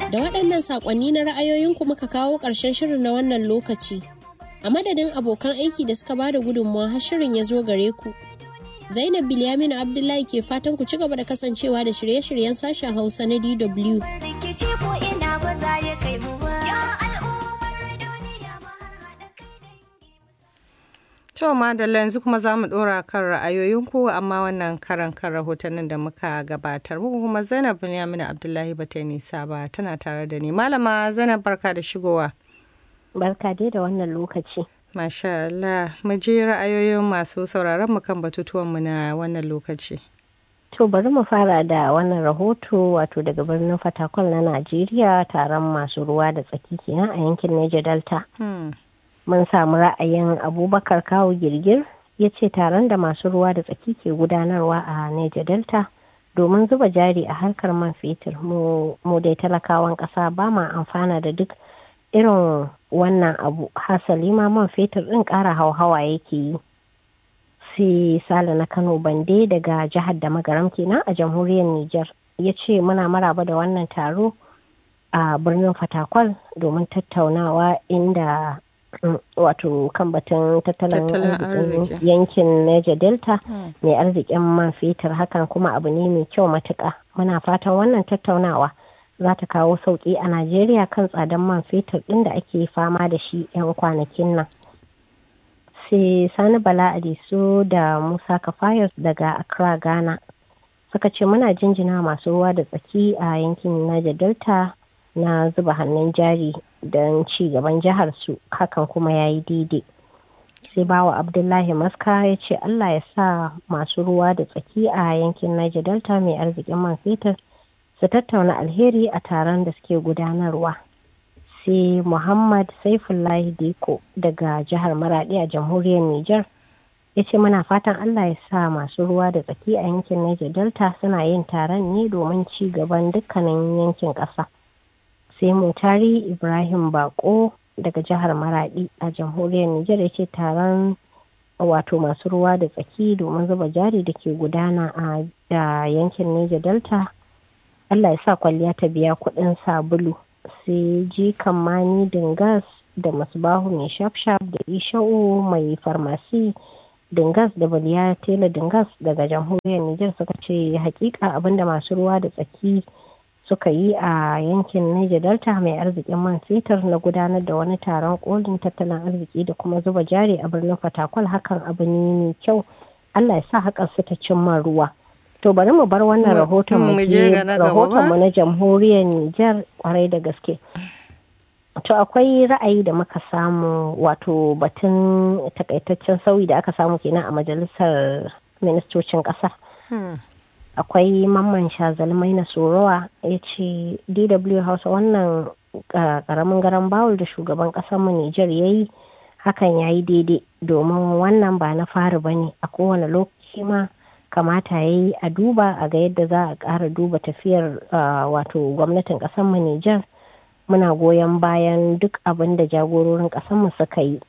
Da waɗannan saƙonni na ra'ayoyinku muka kawo ƙarshen shirin na wannan lokaci. A madadin abokan aiki da suka bada gudunmawa har shirin ya zo gare ku. Zainab Bilyaminu Abdullahi ke fatan ku ci gaba da kasancewa da shirye-shiryen sashen Hausa na DW. rikici ko ina ba za ya kai mu ba. Ya al'ummar duniya mu har haɗa kai dangi mu To madalla yanzu kuma za mu ɗora kan ra'ayoyinku amma wannan karan kan rahotannin da muka gabatar muku kuma Zainab Binyamina Abdullahi ba ta yi nisa ba tana tare da ni. Malama Zainab barka da shigowa. Barka dai da wannan lokaci. Masha Allah, mu je ra'ayoyin masu sauraron mu kan batutuwanmu na wannan lokaci. To bari mu fara da wannan rahoto wato daga birnin Fatakwal na Najeriya taron masu ruwa da tsaki kenan a yankin Niger Delta. Hmm. Mun samu ra'ayin Abubakar Kawu Girgir ya ce taron da masu ruwa da tsaki ke gudanarwa a Niger Delta domin zuba jari a harkar man fetur mu mu dai talakawan ƙasa ba ma amfana da duk irin wannan abu hasali ma man fetur ɗin ƙara hauhawa yake yi. sai sale na kano bande daga jihar da magaram kenan a jamhuriyar niger ya ce muna maraba da wannan taro a birnin fatakwal domin tattaunawa inda mm, wato kan batun tattalin Tattalin arzikin arziki. yankin niger delta Hmm. mai arzikin man fetur hakan kuma abu ne mai kyau matuka muna fatan wannan tattaunawa za ta kawo sauƙi a najeriya kan tsadan man fetur ɗin da ake fama da shi 'yan kwanakin nan sai sani bala adiso da musa kafayos daga accra ghana suka ce muna jinjina masu ruwa da tsaki a yankin niger delta na zuba hannun jari don ci gaban jihar su hakan kuma ya yi daidai sai bawa abdullahi maska ya ce allah ya sa masu ruwa da tsaki a yankin niger delta mai arzikin man fetur su tattauna alheri a taron da suke gudanarwa sai muhammad saifullahi diko daga jihar maradi a jamhuriyar niger ya ce muna fatan allah ya sa masu ruwa da tsaki a yankin niger delta suna yin taron ne domin ci gaban dukkanin yankin ƙasa sai mutari ibrahim bako daga jihar maradi a jamhuriyar niger ya ce taron wato masu ruwa da tsaki domin zuba jari da ke gudana a da yankin niger delta allah ya sa kwalliya ta biya kuɗin sabulu sai jikan mani dingas da masbahu mai shafshaf da isha'u mai farmasi dingas da baliya tela dingas daga jamhuriyar niger suka ce hakika abinda masu ruwa da tsaki suka yi a yankin niger delta mai arzikin man fetur na gudanar da wani taron kolin tattalin arziki da kuma zuba jari a birnin fatakwal hakan abu ne mai kyau allah ya sa hakan su ta cimma ruwa to bari mu bar wannan Mu- rahoton mu mu je je ga na gaba rahoton mu ba? na jamhuriyar niger kwarai da gaske To akwai ra'ayi da muka samu wato batun takaitaccen sauyi da aka samu kenan a majalisar ministocin ƙasa. Hmm. Akwai mamman shazalmai na sorowa ya ce DW Hausa wannan uh, ƙaramin garan bawul da shugaban ƙasarmu Nijar ya yi hakan ya yi daidai domin wannan ba na fari ba ne a kowane lokaci ma kamata ya yi a duba a ga yadda za a ƙara duba tafiyar uh, wato gwamnatin ƙasarmu Nijar. muna goyon bayan duk abin da jagororin ƙasarmu suka yi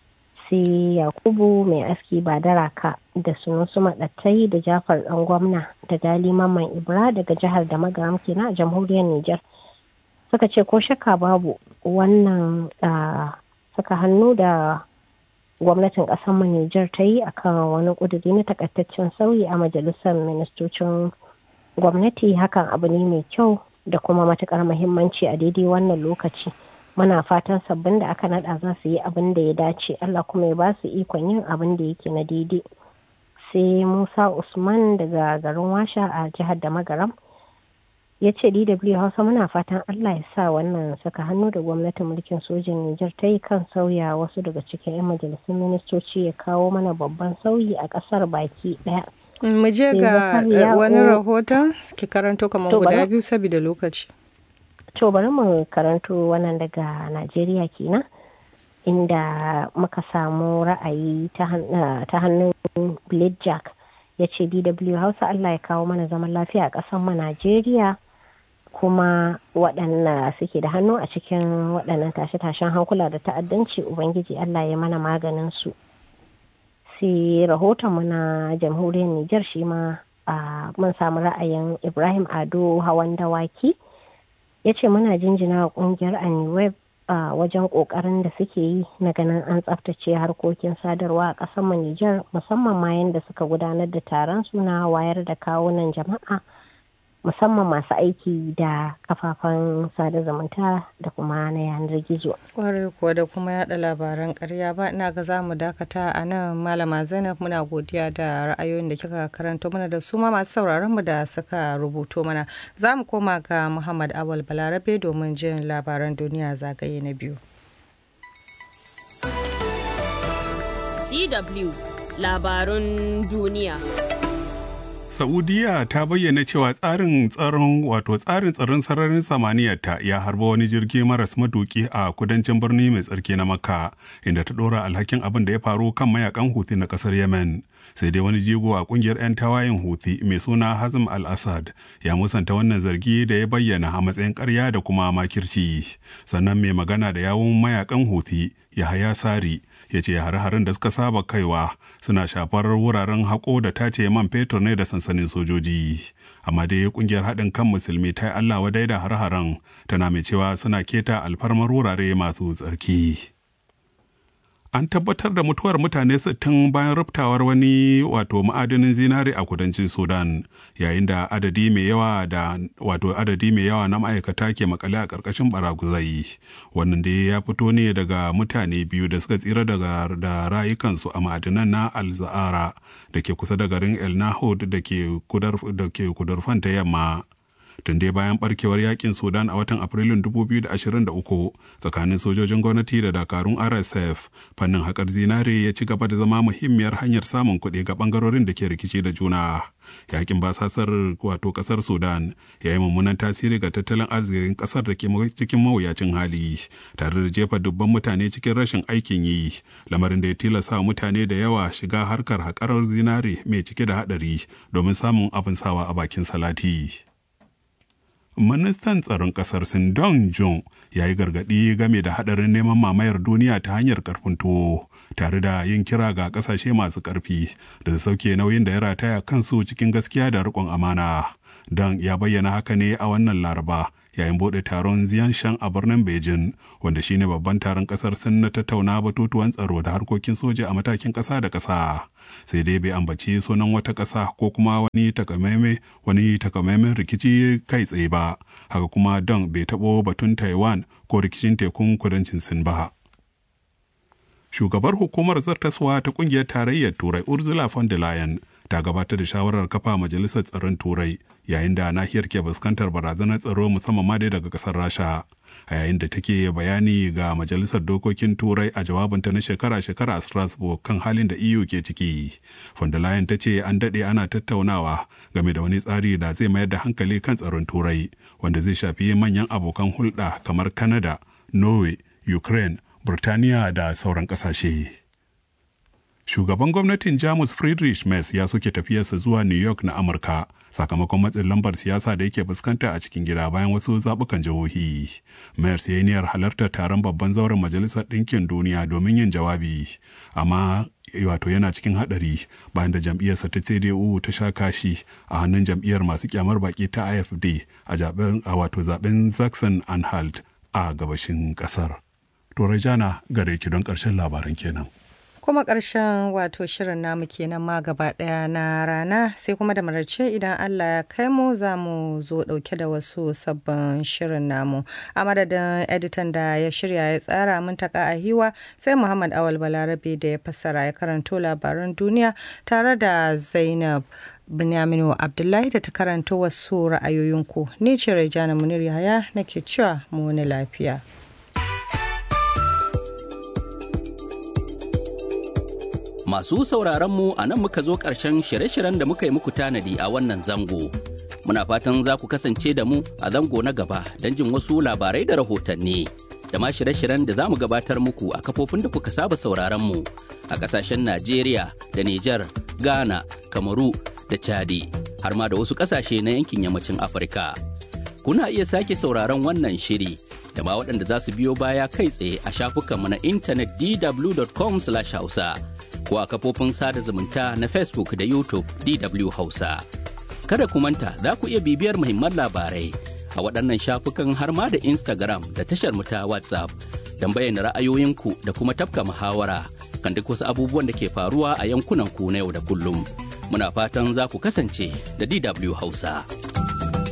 sai yakubu mai aski ba da raka da sunusu maɗattai da jafar ɗan gwamna da gali mamman ibra daga jihar da magaram kenan a jamhuriyar niger suka ce ko shakka babu wannan ah, saka hannu da gwamnatin ƙasarmu niger ta yi akan wani ƙuduri na takaitaccen sauyi a majalisar ministocin gwamnati hakan abu ne mai kyau da kuma matukar muhimmanci a daidai wannan lokaci muna fatan sabbin da aka nada za su yi abin da ya dace allah kuma ya ba su ikon yin abin da yake na daidai sai musa usman daga garin washa a jihar da magaram ya ce dw hausa muna fatan allah ya sa wannan saka hannu da gwamnatin mulkin sojin nijar ta yi kan sauya wasu daga cikin 'yan majalisun ministoci ya kawo mana babban sauyi a kasar baki daya Mu je Sai ga Zakariya eh, wani O- rahoton ki karanto kamar To, guda bari- biyu saboda lokaci. To bari mu karanto wannan daga Najeriya kenan inda muka samu ra'ayi ta han- ah, ta hannun Blade Jack ya ce DW Hausa Allah ya kawo mana zaman lafiya a ƙasar mu Najeriya kuma waɗanda suke da hannu a cikin waɗannan tashe-tashen hankula da ta'addanci Ubangiji Allah ya mana maganin su. sai rahotonmu na jamhuriyar Nijar shi ma a mun samu ra'ayin Ibrahim Ado hawan dawaki ya ce muna jinjina wa kungiyar aniweb a wajen kokarin da suke yi na ganin an tsaftace harkokin sadarwa a ƙasar mu Nijar musamman ma yadda suka gudanar da taron suna wayar da kawunan jama'a musamman masu aiki da kafafen sada zumunta da kuma na yanar gizo. kwarai kuwa da kuma yada labaran karya ba ina ga za mu dakata a nan malama zainab muna godiya da ra'ayoyin da kika karanto mana da su ma masu sauraron mu da suka rubuto mana za mu koma ga muhammad awal balarabe domin jin labaran duniya zagaye na biyu DW labarun duniya. Saudiya ta bayyana cewa tsarin tsaron wato tsarin tsaron sararin samaniyarta ya harba wani jirgi maras matuki a kudancin birni mai tsarki na Makka inda ta dora alhakin abin da ya faru kan mayakan Houthi na kasar Yemen. Sai dai wani jigo a kungiyar 'yan tawayen Houthi mai suna Hazm al-Assad ya musanta wannan zargi da ya bayyana a matsayin ƙarya da kuma makirci. Sannan mai magana da yawun mayakan Houthi Yahaya Sari ya ce hare-haren da suka saba kaiwa suna shafar wuraren haƙo da tace man fetur ne da sansanin sojoji amma dai kungiyar haɗin kan musulmi ta yi allah wadai da hare-haren tana mai cewa suna keta alfarmar wurare masu tsarki an tabbatar da mutuwar mutane 60 bayan ruftawar wani wato ma'adinin zinare a kudancin sudan yayin da adadi mai yawa da wato adadi mai yawa na ma'aikata ke makale a ƙarƙashin baraguzai wannan dai ya fito ne daga mutane biyu da suka tsira daga da rayukansu a ma'adinan na alza'ara da ke kusa da garin el nahud da ke kudurfan ta yamma tun dai bayan barkewar yakin sudan a watan afrilun 2023 tsakanin sojojin gwamnati da dakarun rsf fannin haƙar zinare ya ci gaba da zama muhimmiyar hanyar samun kuɗi ga ɓangarorin da ke rikici da juna yakin basasar wato ƙasar sudan ya yi mummunan tasiri ga tattalin arzikin ƙasar da ke cikin mawuyacin hali tare da jefa dubban mutane cikin rashin aikin yi lamarin da ya tilasta mutane da yawa shiga harkar haƙarar zinare mai cike da haɗari domin samun abin sawa a bakin salati. ministan tsaron kasar sin Dong Jun ya yi gargaɗi game da haɗarin neman mamayar duniya ta hanyar karfin tuwo tare da yin kira ga ƙasashe masu ƙarfi da su sauke nauyin da ya rataya kansu cikin gaskiya da riƙon amana. Dong ya bayyana haka ne a wannan laraba yayin bude taron Ziyanshan a birnin Beijing wanda shine babban taron kasar Sin na tattauna batutuwan tsaro da harkokin soja a matakin ƙasa da ƙasa. Sai dai bai ambaci sunan wata ƙasa ko kuma wani takamaimai wani takamaiman rikici kai tsaye ba. Haka kuma Dong bai taɓo batun Taiwan ko rikicin tekun kudancin Sin ba. Shugabar hukumar zartaswa ta kungiyar tarayyar Turai Ursula von der Leyen ta gabatar da shawarar kafa majalisar tsaron Turai yayin da nahiyar ke fuskantar barazanar tsaro musamman ma dai daga kasar Rasha. A yayin da take bayani ga majalisar dokokin Turai a jawabinta na shekara-shekara a Strasbourg kan halin da EU ke ciki. Von der Leyen ta ce an daɗe ana tattaunawa game da wani tsari da zai mayar da hankali kan tsaron Turai wanda zai shafi manyan abokan hulɗa kamar Canada, Norway, Ukraine, Burtaniya da sauran ƙasashe. Shugaban gwamnatin Jamus Friedrich Merz ya soke tafiyarsa zuwa New York na Amurka sakamakon matsin lambar siyasa da yake fuskanta a cikin gida bayan wasu zaɓukan jihohi. Merz ya yi niyyar halartar taron babban zauren Majalisar Ɗinkin Duniya domin yin jawabi, amma wato yana cikin haɗari bayan da jam'iyyarsa ta CDU ta sha kashi a hannun jam'iyyar masu kyamar baki ta AFD a wato zaben Saxon Anhalt a gabashin ƙasar. Torajana gare ki don ƙarshen labaran kenan. kuma ƙarshen wato shirin namu kenan ma gaba ɗaya na rana sai kuma da marace idan Allah ya kai mu za mu zo ɗauke da wasu sabbin shirin namu a madadin editan da ya shirya ya tsara mun taka a hiwa sai Muhammad Awal Balarabe da ya fassara ya karanto labaran duniya tare da Zainab Binyaminu Abdullahi da ta karanto wasu ra'ayoyinku ni ce Rejana Munir Yahaya nake cewa mu wani lafiya. Masu sauraron mu a nan muka zo ƙarshen shirye-shiryen da muka yi muku tanadi a wannan zango. Muna fatan za ku kasance da mu a zango na gaba don jin wasu labarai da rahotanni. Da ma shirye-shiryen da za mu gabatar muku a kafofin da kuka saba sauraron mu a ƙasashen Najeriya da Nijar, Ghana, Kamaru da Chadi, har ma da wasu ƙasashe na yankin yammacin Afirka. Kuna iya sake sauraron wannan shiri da ma waɗanda za su biyo baya kai tsaye a shafukanmu na intanet dw.com/hausa. ko a kafofin sada zumunta na Facebook da YouTube DW Hausa. Kada ku manta za ku iya bibiyar muhimman labarai a waɗannan shafukan har ma da Instagram da tashar mu ta WhatsApp don bayyana ra'ayoyinku da kuma tafka muhawara kan duk wasu abubuwan da ke faruwa a yankunan ku na yau da kullum. Muna fatan za ku kasance da DW Hausa.